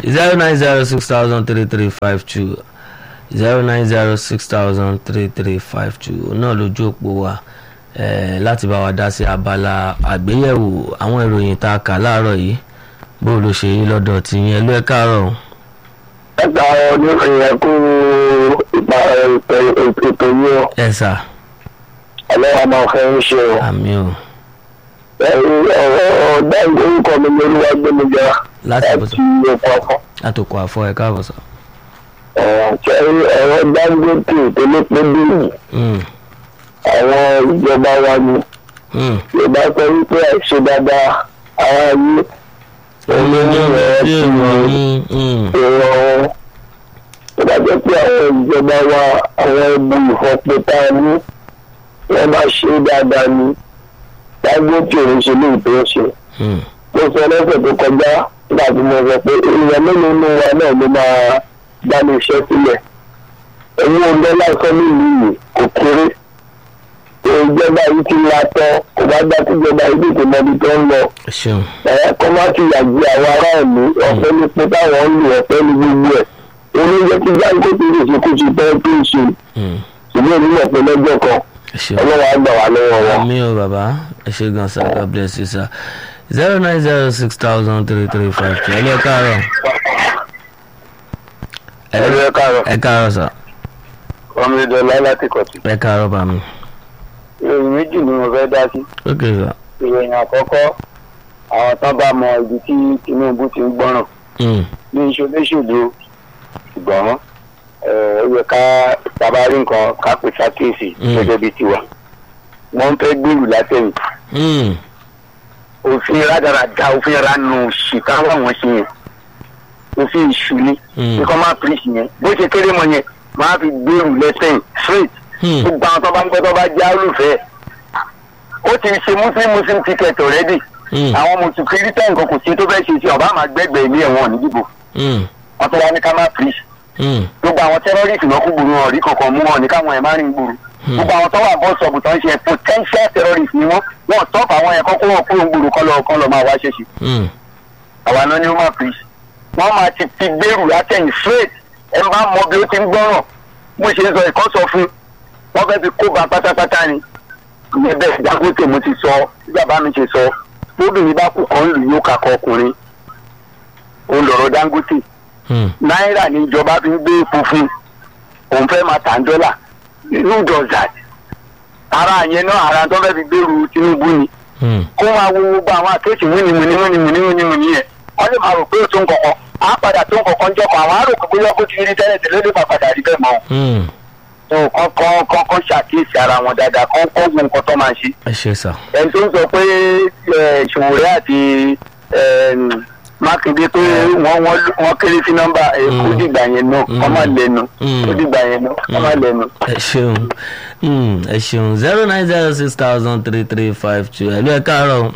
zero nine zero six thousand three three five two zero nine zero six thousand three three five two náà lójú òpó wa eh, láti bá wa dá sí abala àgbéyẹ̀wò àwọn ìròyìn tá a kà láàárọ̀ yìí bó ló ṣe yí lọ́dọ̀ tí yẹn ló ẹ káàárọ̀ o. ẹgbà ọdún ìyẹn kú ipa ètò yìí ó ẹ sà ọlọ́wà máa fẹ́ ń ṣe o. àmì o ọ̀rọ̀ dáìgbò orúkọ mi ní olúwa gbẹmíjà láti bọ̀ sọ láti oko afọ. látòkò àfọ ẹ káàbọ̀ sọ. kẹrin ẹ̀rọ dangote tó ló pé bíi Mm, àwọn ìjọba wa ni mm. yorùbá sọ wípé àìṣe dáadáa ara yìí omi ní ọ̀rọ̀ tí èrò ọ̀hún mm, èrò ọ̀hún tó bá jẹ́ pé àwọn ìjọba wa àwọn ẹbí ìfọ̀pẹ́ tá a ní wọ́n bá ṣe dáadáa ni dangote òun ṣe léyìí tó ń ṣe. mm. mo sọ lọ́sẹ̀ tó kọjá nígbà tí mo sọ pé èèyàn mélòó nínú wa náà ló máa dá ní iṣẹ́ sílẹ̀ owó dọ́là sọ́mìlì yìí kò kéré ìjọba yìí ti la tọ́ kò bá dá síjọba yìí tètè mọbi tó ń lọ ẹ ṣeun ẹ̀yà kan má ti yàgbé àwọn aráàlú ọ̀fẹ́ ní pé táwọn ń lò ọ̀fẹ́ ní gbogbo ẹ̀ oníjẹ tí jáńkó ti lè ṣe kó ti tẹ́ tó ń ṣe Mm, ṣùgbọ́n èmi mọ̀ pé lọ́jọ́ kan ẹ ṣeun. ọlọ́wọ́ á gbà wá lọ́wọ́ wọn. àmì o bàbá ẹ ṣe gan sa god bless you sir zero nine zero six thousand three three five two ẹ lé ẹ káàárọ̀ ẹ ẹ̀rọ ẹ̀ káàárọ̀ ẹ káàárọ̀ sà ọmọ ìdọ̀lá láti kọ̀tù. ẹ káàárọ̀ bá mi ìròyìn méjì ni mo fẹ́ dá sí. ok sà ìròyìn àkọ́kọ́ àwọn tán bá mọ ibi tí tinubu ti ń gbọ́ràn Mm, ní ìṣòléṣòlò ṣùgbọ́n ẹ, ó yẹ ká bàbá rí nǹkan ká pè sákèsì Mm. gẹ́gẹ́ bí tiwa wọ́n fẹ́ gbèrú látẹ̀yìn mm, òfin rádaràda òfin ranu ṣìkà wọn ṣe yẹn òfin ìṣù ni mm, nǹkan máa pèsè yẹn bó ṣe kéré mọ yẹn máa fi gbèrú lẹ́sẹ̀yìn straight mm, gbogbo àwọn tó bá ń gbọ́ tó bá já olùfẹ́ ó ti ṣe muslim muslim ticket already mm, àwọn mùsùlùmí kírísítẹ́nì kan kò sí tó fẹ́ ṣe sí ọba àmà gbẹ́gbẹ́ ilé ẹ̀wọ̀n nídìbò mm, wọn tó wá ní ká má pèsè mm, gbogbo àwọn tẹ́rọ́rìsì lọ́kùn gbòòrò hàn rí kankan mú wọn ní káwọn ẹ̀ má rìn gbòòrò gbogbo àwọn tó wà bọ́ sọ̀bù tó ń ṣe potential terrorist ni wọ́n wọ́n tọ́pù àwọn ẹ̀kọ́ kó wọn kúrò gbòòrò kọ́ lọ kọ́ lọ máa wá ṣèṣì mm, àwa náà ni ó máa pèsè wọ́n máa ti fi gbèrú látẹ̀yìn straight ẹ bá mọ bí ó ti ń gbọ́ràn bó ṣe ń sọ ìkọ́ sọ fún wọ́n fẹ́ fi kó ba pátápátá ni bẹ́ẹ̀ Dangote mo ti sọ bí bàbá mi ṣe sọ lóbìnrin bá kú kan lù yóò kakọ ọkùnrin òun lọ̀rọ̀ Dangote mm, náírà ní ìjọba fi ń gbé epo fún òun fẹ́ máa tà ń dọ́là who does that ara yẹn náà ara tó fẹ́ fi gbèrú Tinubu ni mm. kó máa wo gbogbo àwọn àkéèsì múnimúni múnimúni múnimúni yẹn wọ́n lè máa rò pé ó tó ń kọ̀kọ́ á padà tó ń kọ̀kọ́ ń jọkọ̀ àwọn àrò kò bóyá kó ti rí tẹ́lẹ̀ tẹ́lẹ̀ lè má padà rí bẹ́ẹ̀ mọ́ Mm. tó kọ́kọ́ kọ́kọ́ ṣàkíyèsí ara wọn dáadáa kọ́ kọ́ wo nǹkan tó máa ṣe ẹ ṣe sà ẹni tó ń sọ pé ẹ, Ṣòwòrẹ́ àti ẹm, Mákindé pé wọ́n wọ́n- wọ́n kéré sí nọ́mbà ẹ, kó Mm. dìgbà yẹn náà kọ́ máa lẹ́nu Mm. kó dìgbà yẹn náà kọ́ máa lẹ́nu. ẹ ṣeun Mm, ẹ ṣeun zero nine zero six thousand three three five two ẹ lé ẹ káàárọ̀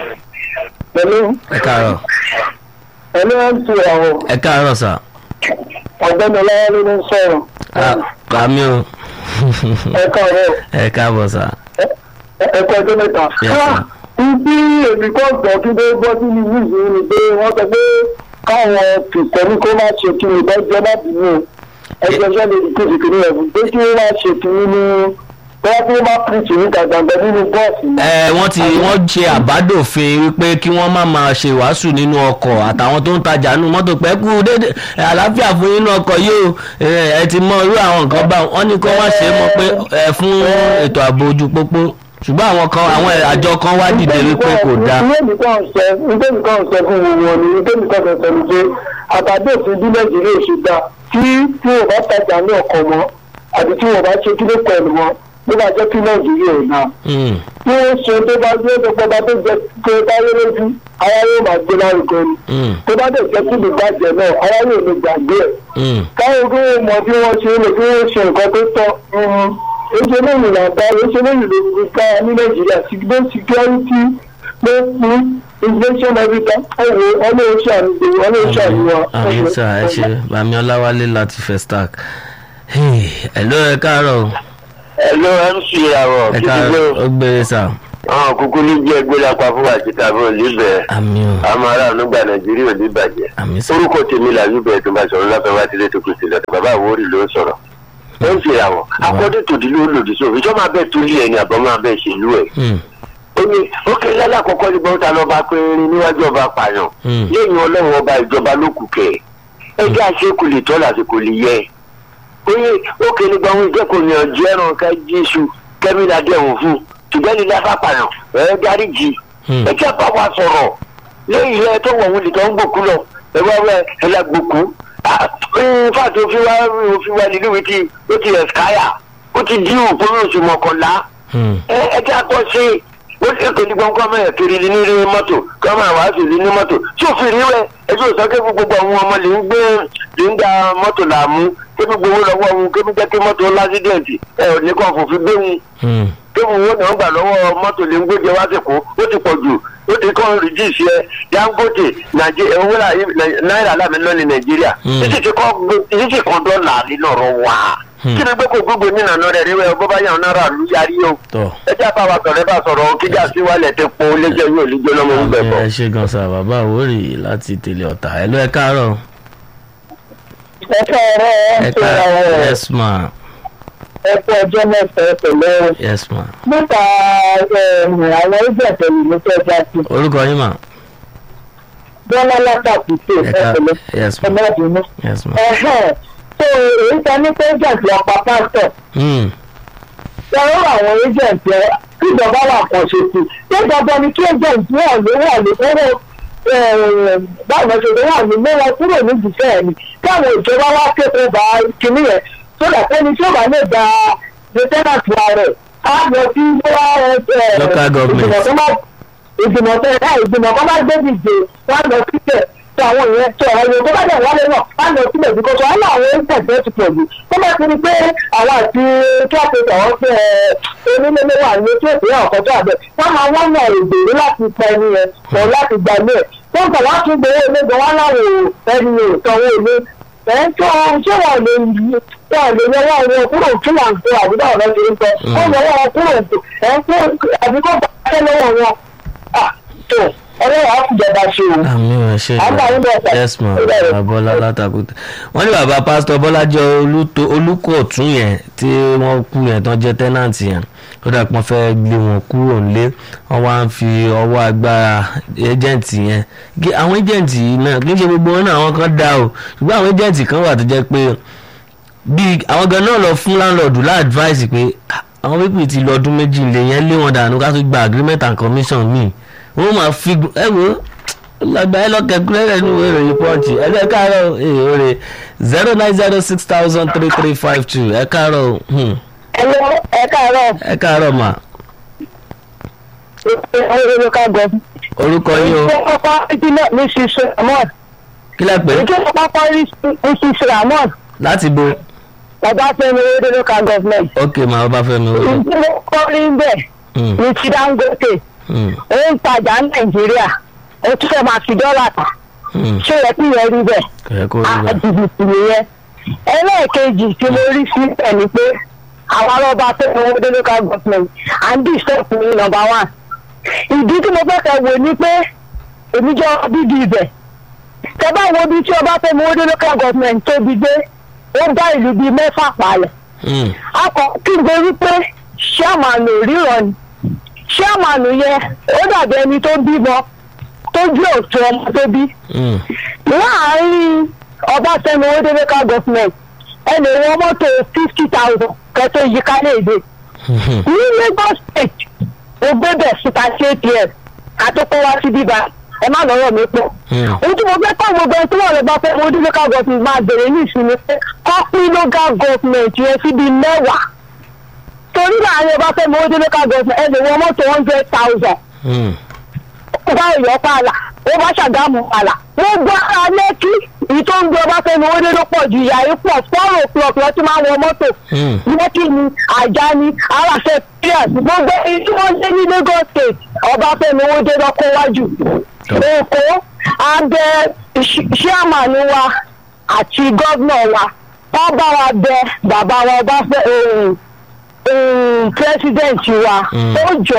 pẹ̀lú ẹ káàárọ̀ ẹni wọ́n ti àwọn ẹ káàárọ̀ sà ọ̀gbẹ́ni ọlọ́wọ́ ló ń sọ̀rọ̀ Ah, àmì o ẹ̀ka ọ̀rẹ́ ẹ káàbọ̀ sà ẹ̀ka ọjọ́ mẹ́ta. Yes, sir. ibi èmi kò gbọ́ kí ló gbọ́ sí ní wíìsì ni pé wọ́n sọ pé káwọn kìtẹ́ní kó má ṣe kí ni bá jẹ́ má bínú ẹgbẹ́ iṣẹ́ lè kó sì kiri ẹ̀bùn pé kí wọ́n má ṣe kí ni ní bóyá kí wọ́n má pìrìtì níta gbàgbẹ́ nínú bọ́ọ̀sì náà. ẹ wọ́n ti wọ́n ṣe àbádòfin wípé kí wọ́n má máa ṣe wàásù nínú ọkọ̀ àtàwọn tó ń tajà nínú mọ́tò pẹ́ kú dédé ẹ, àlàáfíà fún yín nínú ọkọ̀ yìí o ẹ ẹ ti mọ irú àwọn nǹkan bá wọn ní kó má ṣe mọ̀ pé ẹ fún ètò ààbò ojú pópó ṣùgbọ́n àwọn kan àwọn àjọ kan wá dìde wípé kò dáa. ilé mi kàn sọ ilé mi kàn sọ fún wọn ni ilé mi kàn sọ ní pé àtàdé òfin bí nàìjíríà ṣe gbà tí tí wọn bá tajà ní ọkọ̀ mọ́ àti tí wọn bá ṣe kí ló pẹ̀lú wọn ló bá jẹ́ kí nàìjíríà ò náà Mm, tí wọ́n ṣe tó bá gbé tó pọ̀ bá tó jẹ́ pé báyé lójú ara yóò máa gbé lárugẹ ni mm, tó bá dẹ̀ jẹ́ kí ìbàjẹ́ náà ara yóò lè gbàgbé ẹ̀ mm. káwọn kí wọ́n mọ bí wọ́n ṣe lè kí wọ́n ṣe nǹkan tó tọ́ oṣù lẹ́yìn làbá oṣù lẹ́yìn ló fi ká ní nàìjíríà sígbó security ló fún inflation everything ọ̀wọ́ ọlọ́ọ̀ṣà àmì ọlọ́ọ̀ṣà àmìwá. àmì sà ẹ ṣe bàmí ọláwálé láti festac ẹ ló ẹ káàárọ̀ o. ẹ ló mc ìràwọ̀ ẹ káàárọ̀ ó gbére sà àwọn kúkú ní jẹ́ ẹgbẹ́ lápá fún àtìkà fún olùbẹ̀ àmì o àwọn aráàlú gba nàìjíríà ò ní bàjẹ́ àmì sà orúkọ tèmi làbí bẹ́ẹ̀ tó bá sọ̀rọ̀ láfẹ́ wá tilé tó kù sílẹ̀ tó bàbá àwòrì ló ń sọ̀rọ̀ ó ń ṣe àwọn akọ́dé tòdí ló lòdì sófin ìjọba máa bẹ́ẹ̀ tó lé ẹni àbọ̀ máa bẹ́ẹ̀ ṣèlú ẹ̀ Hmm, ó ní ó kéré lálákọ̀ọ́kọ́ ní bọ́ńtà lọ́ba pé rin níwájú ọba pààyàn hmm, lẹ́yìn ọlọ́run ọba ìjọba ló kù kẹ̀ ẹjẹ́ àṣekù lè tọ́ lásìkò lè yẹ ó ní ó kéré gba ohun ìjẹ́kùn ní ọjọ́ ẹran ká jésù kẹ́mílà dẹ̀wọ̀n fún ṣùgbọ́n ní láfà pààyàn ẹ̀ dáríjì hmm. ẹ jẹ́ bá wa sọ̀rọ̀ lẹ́yìn ilẹ̀ tó wọ̀ wọlé tó ń gbòkú lọ ẹ wá wẹ ẹ la gbòkú fàtí òfin wa òfin wa nínú ìwé tí ó ti ẹ̀skáyà ó ti dín òkú oṣù mọ̀kànlá Hmm, ẹ ẹ jẹ́ àtọ́ sí i ó ti èkó ní gbọ́ngàn mẹ́rin kiri ní ní mọ́tò kí wọ́n máa wá sí ní mọ́tò tí òfin rí rẹ ẹjọ́ ìsọ́kẹ́ fún gbogbo àwọn ọmọ lè ń gbé lè ń da mọ́tò làmú kébí gbowó lọ́wọ́ wọn kébí jẹ́ kí mọ́tò lásídẹ̀ǹtì ẹ ò ní kàn fòfin gbé wọn hmm. kébù wo ni wọn gbà lọ́wọ́ mọ́tò lè ń gbójẹ wá sí kó ó ti pọ̀ jù ó ti kọ́ rìdíìsì ẹ dangote nàìjíríà owó náírà láàmì lọ́ọ̀lì nàìjíríà Hmm. títí ti kọ́ títí kan dọ́là nínú ọ̀rọ̀ wa Hmm. kí ni gbé kó gbogbo nínú àná rẹ̀ rí wẹ́ bó bá yàn náírà lù yarí o tọ́ ẹ jẹ́ àbá wa sọ̀rọ̀ ẹ bá sọ̀rọ̀ kíjà sí wálẹ̀ tẹ po léjẹ́ yóò lè jóná mọ́ ń bẹ̀ bọ̀. ẹ ṣe gan sa bàbá àwòrì láti tèlé ọ̀tà ẹ ló ẹ káàárọ̀ ẹ káàárọ̀ ẹ ẹ káàárọ̀ yes ma ẹ kú ọjọ́ mẹ́ta pẹ̀lú yes ma nípa àwọn ẹgbẹ́ pẹ̀lú ní tẹ́jà sí orúkọ yín mà bọ́lá látàkùtò ẹ ká ẹ̀pẹ̀lẹ̀ yes ma ọmọdún yes ma ẹ̀hẹ́n tó èyí ta ní tẹ́jà sí ọ̀pá pásítọ̀ Hmm, lọ́wọ́ àwọn agent ẹ kíjọba wà kàn ṣe sí ṣé dandan ni kí agent wà ní wà ní owó báwo ṣe lè wà ní mẹ́wàá kúrò níbi iṣẹ́ ẹ̀ ni káwọn ìjọba wá kéde bá kinní yẹn tó dà pé ní tí ó bá lè gba lieutenant wa rẹ̀ á lọ sí wá Local government. ìgbìmọ̀ tó má ìgbìmọ̀ tó ẹ̀ ìgbìmọ̀ tó má gbé dìde wá lọ síbẹ̀ tó àwọn ìyẹn tó ẹ̀yẹ tó bá dẹ̀ wálé náà wá lọ síbẹ̀ bí kò sọ wọn làwọn ń tẹ̀sẹ̀ ti pọ̀ jù tó bá ti rí pé àwọn àti kíláàsì àwọn fẹ́ onílé wà ní tí òkè ọ̀kọ́ tó àbẹ̀ wọ́n máa wọ́n náà ìgbèrú láti pa ẹni yẹn pọ̀ láti gbà lé ẹ̀ tó ń bọ̀ wá tún gbowó onígbọ̀n wọn láwọn ẹni yẹn ò sanwó ilé ẹ̀ ń tó ṣé wọn lè yí wọn lè yẹ wọn wọn kúrò fún àǹtó àbúrò ọ̀rẹ́ ṣe ń sọ wọn yẹ wọn kúrò ẹ̀ ń tó àbíkọ́ bá lọ́wọ́ wọn Ah, tó ọlọ́wọ́ á fìjọba ṣe o. àmì ẹ ṣe Àgbà yín bọ̀ sà. yes ma Ó bẹ̀rẹ̀. bàbá bọ́lá látàkùtà wọ́n ní bàbá pásítọ̀ bọ́lájọ olúto- olùkọ̀tún yẹn tí wọ́n kú yẹn tán jẹ́ tẹ́nàntì yẹn ó dà pé wọ́n fẹ́ gbé wọn kúrò nílé wọ́n wá ń fi ọwọ́ agbára ẹjẹ̀ǹtì yẹn Gé- àwọn ẹjẹ̀ǹtì yìí náà kì í ṣe gbogbo wọn náà àwọn kan dá o ṣùgbọ́n àwọn ẹjẹ̀ǹtì kan wà tó jẹ́ pé bíi àwọn gan náà lọ fún láńlọ́ọ̀dù láàdváìsì pé "Ah, àwọn pípì ti lọ ọdún méjì lè yẹn lé wọn dànù ká tó gba agreement and commission míì wọ́n máa fi ẹ wo lágbà ẹ lọ́kẹ́ kúrẹ́rẹ́ ní ìwé ìròyìn pọ́ǹchì ẹ lẹ́ káàárọ̀ ee oore zero nine zero six thousand three three five two ẹ káàárọ̀ hmm, Hello, ẹ káàárọ̀ ẹ káàárọ̀ mà local government. orúkọ yín o ìjọ pápá ìpínlẹ̀ mrs ramon kí lẹ pé ìjọ pápá mrs ramon láti bo ọbáfẹ́mi owóde local government. ok mà ọbáfẹ́mi o ìjọ kọrin bẹ́ẹ̀ Hmm, ní ti dangote hmm, ó ń tajà ní nàìjíríà ó tún fẹ́ máa fi dọ́là tà hmm, ṣé yẹ kí yẹn rí bẹ́ẹ̀ kò yẹ kó rí bẹ́ẹ̀. àjìbìtì nìyẹn ẹlẹ́ẹ̀kejì tí mo rí sí ẹ̀ ni pé àwọn arọ́bà tó ń wọlé local government and this step ní number one ìdí tí mo fẹ́ kẹ́ wò ni pé èmi jọ bíbí ibẹ̀ tẹ bá wo bí tí ọba tó ń wọlé local government tóbi dé ó dá ìlú bíi mẹ́fà palẹ̀ Hmm, akọ kí n gbé wípé ṣáàmánù ríran ni ṣáàmánù yẹn ó dàbí ẹni tó bímọ tó jẹ́ òtún ọmọ tó bí hmm, láàárín ọbáfẹ́mi owódébékà gọ́fìmẹ̀ntì ẹnì wọn mọ́tò fifty thousand kẹtó yí kálẹ̀ èdè hmm, hmm. ní lagos state ó gbébẹ̀ síta sí atm àtúkọ́ wá sí bíbá ẹ má lọ́rọ̀ mi pọ̀ Hmm. ohun tí mo fẹ́ kọ́ gbogbo ẹni tí wọ́n lè bá fẹ́ owódébékà gọ́fìmẹ̀ntì máa bèrè ní ìsinmi pé kọ́ pín local government yẹn síbi mẹ́wàá torí láàárín ọbáfẹ́mi owódébékà gọ́fìmẹ̀ntì ẹnì wọn mọ́tò hundred thousand Hmm, ó bá ìyọ́ pààlà ó bá ṣàgámù pààlà wọ́n gbọ́ ara lẹ́kí èyí tó ń gbé ọba fẹ́mi owó dédé pọ̀ ju ìyá yìí pọ̀ fọ́ọ̀rọ̀ òpùlọ̀pùlọ̀ tí máa ń wọ mọ́tò hmm, lẹ́kí ni àjà ni aláṣẹ píríàs gbogbo èyí tí wọ́n lé ní lagos state ọba fẹ́mi owó dédé kó wájú èkó abẹ ṣíàmánú wa àti gọ́vnọ̀ wa wọ́n bá wa bẹ bàbá wa ọba fẹ́ pírẹsidẹ̀ntì wa Mm. ó jọ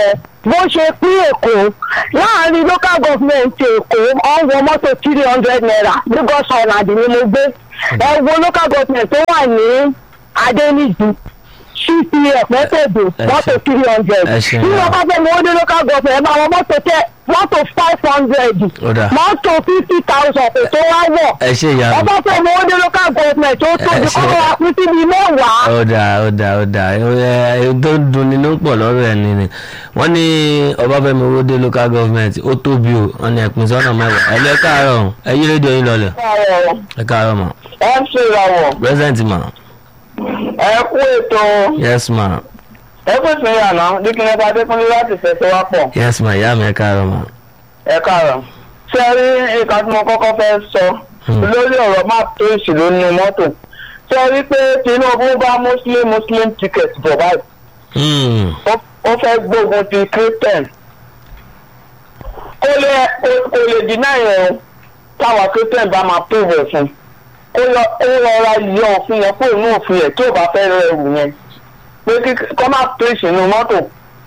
bó ṣe pín èkó láàrin local government èkó ọ̀wọ́ mọ́tò three hundred naira lagos island ni mo gbé ẹ wo local government tó wà ní adéníjì cpf mẹ́tẹ̀ẹ̀dù ẹ mọ́tò ṣe- three hundred ẹ ṣe bí yà. wọ́n bá fẹ́ mọ ó dé local government ẹ máa wọ mọ́tò tẹ mọ́tò five hundred Ó dà. mọ́tò fifty thousand kò tó wá wọ̀ ẹ ṣe ìyá mi. ọba fẹ́ mọ ó dé local government tó tóbi ṣe- kọ́ wa pín síbi mẹ́wàá. ó dà ó dà ó dà ẹ ẹ tó ń dunni ló ń pọ̀ lọ́rọ̀ ẹ̀ ni ni wọ́n ní ọbáfẹ́mi owóde local government ó tóbi o wọ́n ní ẹ̀pin sọ́nà mẹ́wàá ẹ lẹ́ káàárọ̀ ẹ yí rédíò yín lọlẹ̀ ẹ káàárọ̀ mà mc rawọ present mà ẹ kú ètò yes ma ẹ kú sí ìyànà díkìnnẹ́ta adékúnlé láti fẹsẹ̀ wá pọ̀ yes ma ìyá mi ẹ káàárọ̀ mà ẹ káàárọ̀. ṣé ẹ rí nǹkan tí mo kọ́kọ́ fẹ́ sọ Hmm. lórí ọ̀rọ̀ map tó ìṣèlú nínú mọ́tò ṣé ẹ rí pé tinubu bá muslim muslim ticket bọ̀ báyìí Hmm, ó- ó fẹ́ gbógun ti christian kó lè kó- kó lè dínà yẹn o táwọn christian bá máa prove ẹ̀ fún kó yọ kó rọra yọ òfin yẹn kó inú òfin yẹn tí ò bá fẹ́ rẹ ẹrù yẹn pé kí kọ́ máa tó ìṣìnú mọ́tò.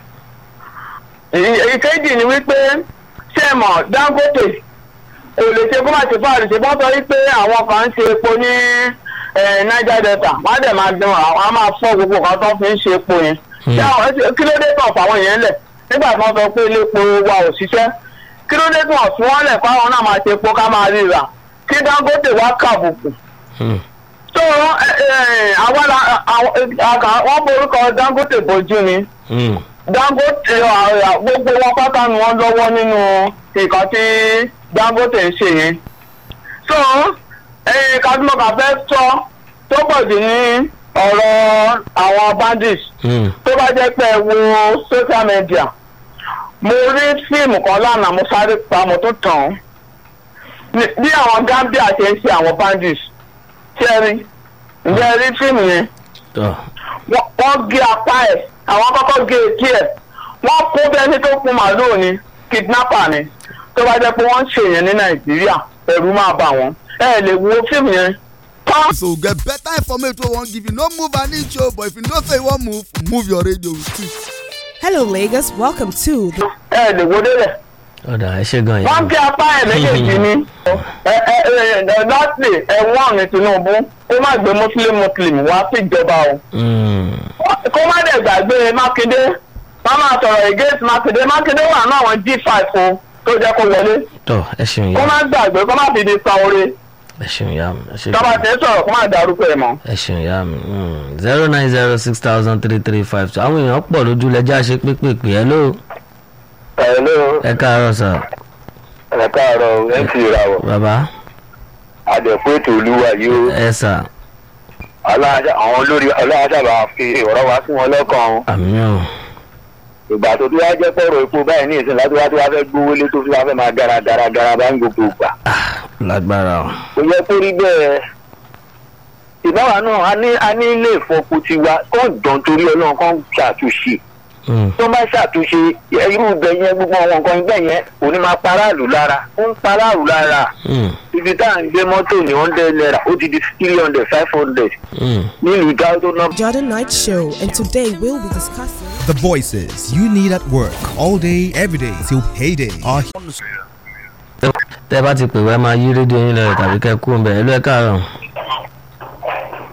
Èyí- èyíkéjì ni wípé ṣé ẹ mọ̀ dangote kò lè ṣe kó má ṣe fáàlì ṣe bọ́ sọ wípé àwọn kan ń ṣe epo ní eh, niger delta wọ́n á dẹ̀ máa gbẹ̀wọ̀n àwọn á máa fọ́ gbogbo nǹkan tó fi ń ṣe epo yẹn Hmm. ṣé àwọn ẹsẹ̀- kí ló dé tàn fáwọn yẹn lẹ̀ nígbà tí wọ́n sọ pé ilé epo wa ò ṣiṣẹ́ kí ló dé tàn fún wọn lẹ̀ fáwọn náà máa ṣe epo ká máa ríra kí dangote wá kàbùkù hmm, tó àwọn wọ́n borúkọ dangote bójú ni hmm, dangote uh, gbogbo wọn pátá ni wọn lọ́wọ́ nínú nǹkan tí dangote ń ṣe yẹn so kadumọka fẹ́ sọ tó pọ̀ jù ní ọ̀rọ̀ àwọn bandits hmm, tó bá jẹ́ pé ẹ wo social media mo rí fíìmù kan lánàá mo sáré pa mo tún tàn án Ní- bí àwọn gambia ṣe ń ṣe àwọn bandits ṣe rí ǹjẹ́ ẹ rí fíìmù yẹn tọ́ wọ́n wọ́n gé apá ẹ̀ àwọn kọ́kọ́ gé etí ẹ̀ wọ́n kó bẹ́ẹ̀ tó kún màlúù ni kidnapper ni tó bá jẹ́ pé wọ́n ń ṣèyẹn ní nàìjíríà ẹ̀rù máa bà wọ́n ẹ lè wo fíìmù yẹn tán so get better information wey wan give you no move an inch o but if you know say you wan move move your radio with it. Hello, Lagos. Welcome to the ẹ lè wo délẹ̀ ó dà ẹ ṣe gan ìyá wọ́n mi. gé apá ẹ̀ méjèèjì ni ẹ ẹ ẹ lọ́sì ẹ̀wọ̀n ní tinubu kó má gbé muslim muslim wá síjọba o. Hmm, kó má dẹ̀ gbàgbé mákindé wọ́n máa sọ̀rọ̀ against mákindé mákindé wà ní àwọn g five o tó jẹ́ kó wọlé tọ́ ẹ ṣeun kó ìyá má mi gbàgbé kó má fi di san oore ẹ ṣeun ìyá mi ẹ ṣe tọ́ba gan. tẹ̀ sọ̀rọ̀ kó má darúgbó ẹ̀ mọ́. ẹ ṣeun ìyá mi zero nine zero six thousand three three five two àwọn èèyàn pọ̀ lójú lẹ́jà ṣe pépèpè ẹ ló ẹ̀lọ́ ẹ káàárọ̀ sà ẹ̀ káàárọ̀ mc ìràwọ̀ bàbá àdẹ̀kú ètò olúwa yìí ó ẹ sà aláàjà àwọn olórí aláàjàbá fi ọ̀rọ̀ wá sí wọn lọ́kàn o. àmì ò ìgbà tó tí wá jẹ́ pọ̀rọ̀ epo báyìí ní ìsìn láti wá tí wá fẹ́ gbówó lé tó fi wá fẹ́ máa gara gara gara bá ń gbogbo ìgbà. lágbára o kò yẹ kó rí bẹ́ẹ̀ ìbáwa náà a ní a ní ilé ìfọpo tiwa kó dán torí ọlọ́run kan ṣàtúnṣe Hmm, tó bá ṣàtúnṣe irú ibẹ̀ yẹn gbogbo àwọn nǹkan ibẹ̀ yẹn kò ní máa paráàlú lára ó ń paráàlú lára hmm, ibi tá à ń gbé mọ́tò ní hundred naira ó ti di three hundred five hundred hmm. nílùú dáwọ́ náà Jordan Night Show, and today we'll be discussing. The voices you need at work all day, every day till payday are tẹ́ bá ti pè wá máa yí rédíò yín lọ tàbí kẹ́ kú ń bẹ̀ ẹ ló ẹ káàárọ̀